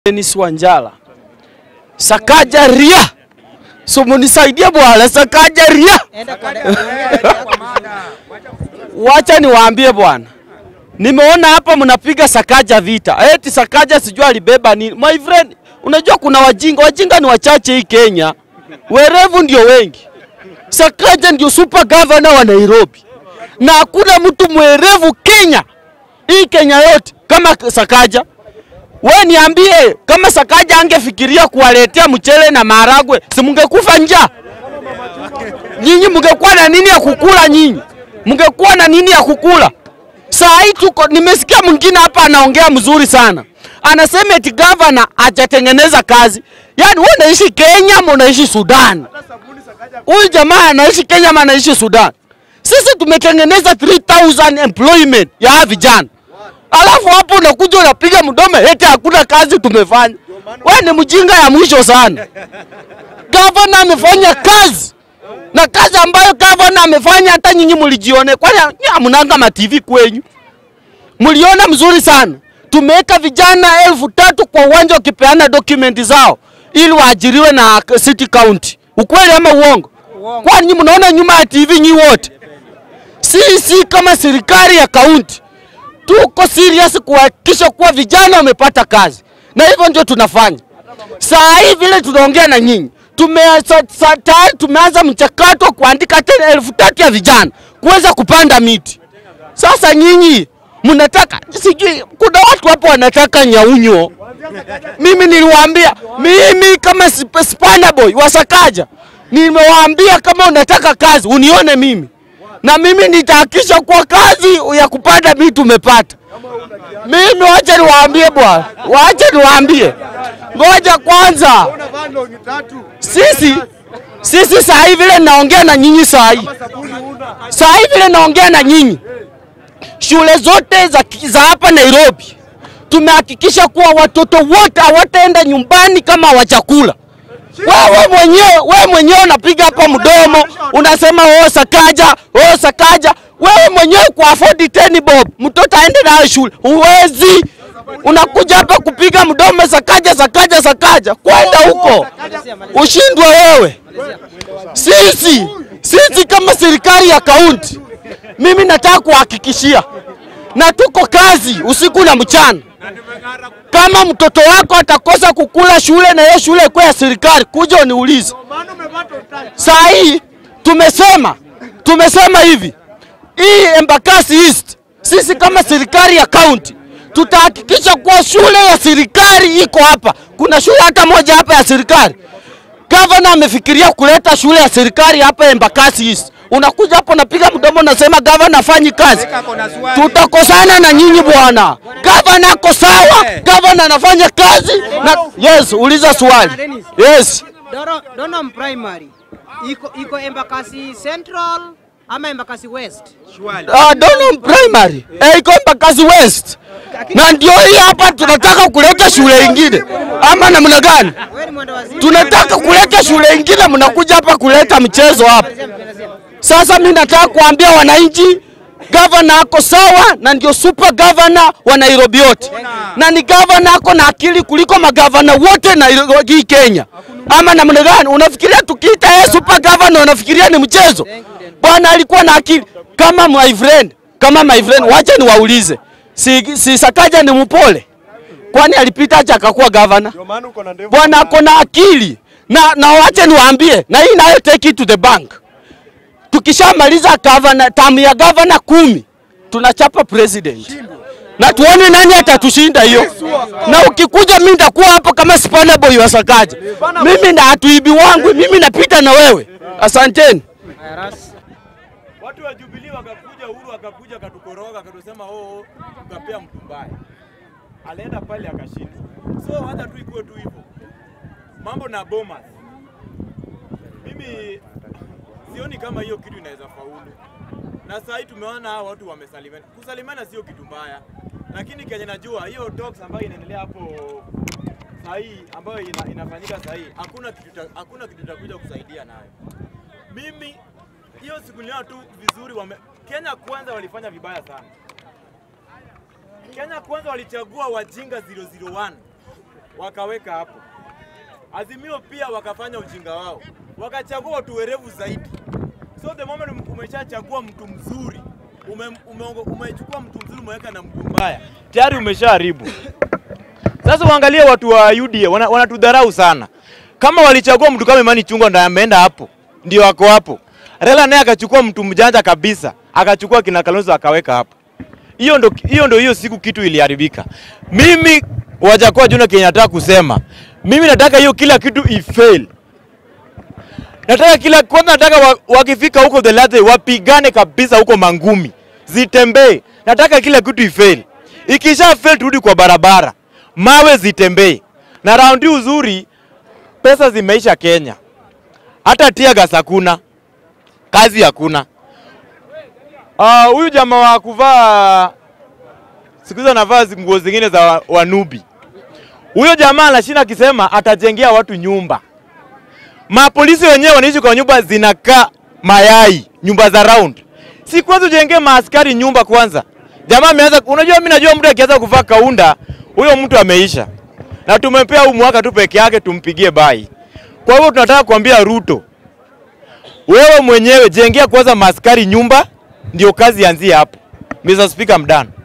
Dennis Wanjala. Sakaja ria. So munisaidie bwana, Sakaja ria. Wacha niwaambie bwana. Nimeona hapa mnapiga Sakaja vita. Eti Sakaja sijui alibeba nini. My friend, unajua kuna wajinga, wajinga ni wachache hii Kenya. Werevu ndio wengi. Sakaja ndio super governor wa Nairobi. Na hakuna mtu mwerevu Kenya. Hii Kenya yote kama Sakaja. We niambie kama Sakaja angefikiria kuwaletea mchele na maharagwe, si mungekufa njaa? Nyinyi mungekuwa na nini ya kukula? Nyinyi mungekuwa na nini ya kukula? Saa hii tuko, nimesikia mwingine hapa anaongea mzuri sana, anasema eti gavana hajatengeneza kazi. Yaani wewe unaishi Kenya ama unaishi Sudan? Huyu jamaa anaishi Kenya ama anaishi Sudan? Sisi tumetengeneza 3000 employment ya vijana alafu hapo unakuja unapiga mdomo eti hakuna kazi tumefanya. Wewe ni mjinga ya mwisho sana. Gavana amefanya kazi na kazi ambayo gavana amefanya hata nyinyi mlijione, kwani hamnanga ma TV kwenyu? Mliona mzuri sana. Tumeweka vijana elfu tatu kwa uwanja wakipeana dokumenti zao ili waajiriwe na city county. Ukweli ama uongo? Kwani nyinyi mnaona nyuma ya TV nyinyi wote? Sisi kama serikali ya kaunti tuko serious kuhakikisha kuwa vijana wamepata kazi, na hivyo ndio tunafanya saa hii. Vile tunaongea na nyinyi, tume tayari tumeanza mchakato wa kuandika tena elfu tatu ya vijana kuweza kupanda miti. Sasa nyinyi mnataka sijui, kuna watu hapo wanataka nyaunyo. Mimi niliwaambia, mimi kama sp- Spana Boy wa Sakaja nimewaambia kama unataka kazi unione mimi na mimi nitahakikisha kwa kazi ya kupanda miti umepata. Mimi wacha niwaambie bwana, wacha niwaambie, ngoja kwanza. Sisi sisi saa hii vile naongea na nyinyi saa hii, saa hii vile naongea na nyinyi, shule zote za, za hapa Nairobi tumehakikisha kuwa watoto wote hawataenda nyumbani kama hawajakula. Wewe mwenyewe wewe mwenyewe unapiga hapa mdomo unasema oh Sakaja, oh Sakaja. Wewe mwenyewe kwa afford 10 bob mtoto aende nayo shule huwezi. Unakuja hapa kupiga mdomo Sakaja, Sakaja, Sakaja, kwenda huko ushindwe wewe. Sisi sisi kama serikali ya kaunti, mimi nataka kuhakikishia na tuko kazi usiku na mchana kama mtoto wako atakosa kukula shule na hiyo shule ikuwa ya serikali, kuja uniulize. Saa hii tumesema tumesema hivi, hii Embakasi East, sisi kama serikali ya kaunti tutahakikisha kuwa shule ya serikali iko hapa. Kuna shule hata moja hapa ya serikali? Gavana amefikiria kuleta shule ya serikali hapa Embakasi East. Unakuja hapo unapiga mdomo unasema gavana afanyi kazi. Tutakosana na nyinyi bwana. Gavana ako sawa, gavana anafanya kazi na yes, uliza swali. Yes. Doro, Donham Primary iko iko Embakasi Central ama Embakasi West? Uh, Donham Primary eh, iko Embakasi West. Na ndio hii hapa tunataka kuleta shule ingine ama namna gani? Wewe ni mwenda wazimu. Tunataka kuleta shule ingine, mnakuja hapa kuleta mchezo hapa. Sasa mimi nataka kuambia wananchi, gavana ako sawa na ndio super governor wa Nairobi yote, na ni gavana ako na akili kuliko magavana wote Nairobi hii Kenya. Ama namna gani? Unafikiria tukiita yeye super governor unafikiria ni mchezo? Bwana alikuwa na akili kama my friend, kama my friend. Wacha niwaulize, si, si Sakaja ni mpole? Kwani alipita acha akakuwa gavana? Bwana ako na akili na, na wache niwaambie, na hii nayo take it to the bank tukishamaliza gavana tamu ya gavana kumi tunachapa president na tuone nani atatushinda hiyo. Na ukikuja mimi nitakuwa hapo kama Spana Boy wa Sakaja, mimi na hatuibi wangu, mimi napita na wewe. Asanteni. Watu wa Jubilee wakakuja, Uhuru akakuja akatukoroga, akatusema oh, tukapea mtu mbaya, alienda pale akashinda. So hata tu ikuwe tu hivyo, mambo na Bomas, mimi sioni kama hiyo kitu inaweza faulu, na saa hii tumeona hawa watu wamesalimiana. Kusalimiana sio kitu mbaya, lakini kenye najua hiyo talks ambayo inaendelea hapo saa hii ambayo ina, inafanyika saa hii, hakuna kitu ta- hakuna kitu takuja kusaidia nayo. Mimi hiyo siku niliona tu vizuri wame, Kenya kwanza walifanya vibaya sana. Kenya kwanza walichagua wajinga 001 wakaweka hapo. Azimio pia wakafanya ujinga wao, wakachagua watu werevu zaidi. So the moment um- umeshachagua mtu mzuri, ume, ume, umechukua mtu mzuri umeweka na mtu mbaya, tayari umeshaharibu. Sasa uangalie watu wa UDA wana- wanatudharau sana. Kama walichagua mtu kama Imani Chungwa ndio ameenda hapo, ndio ako hapo. Raila naye akachukua mtu mjanja kabisa, akachukua kina Kalonzo akaweka hapo. Hiyo ndo hiyo ndo hiyo siku kitu iliharibika. Mimi Wajakoya Junior Kenya nataka kusema, mimi nataka hiyo kila kitu ifail. Nataka kila kwanza, nataka wa, wakifika huko the last day wapigane kabisa huko mangumi, zitembee. Nataka kila kitu ifail. Ikisha fail, turudi kwa barabara, mawe zitembee. Na raundi uzuri, pesa zimeisha Kenya, hata tear gas hakuna, kazi hakuna. Ah, huyu jamaa wa kuvaa siku hizi anavaa zi- nguo zingine za wa- wanubi. Huyo jamaa anashinda akisema atajengea watu nyumba. Mapolisi wenyewe wanaishi kwa nyumba zinakaa mayai, nyumba za round. Si kwanza ujengee maaskari nyumba kwanza. Jamaa ameanza, unajua mimi najua mtu akianza kuvaa kaunda, huyo mtu ameisha. Na tumempea huu mwaka tu peke yake tumpigie bai. Kwa hivyo tunataka kuambia Ruto, wewe mwenyewe jengea kwanza maaskari nyumba, ndio kazi ianzie hapo. Mr. Speaker, I'm done.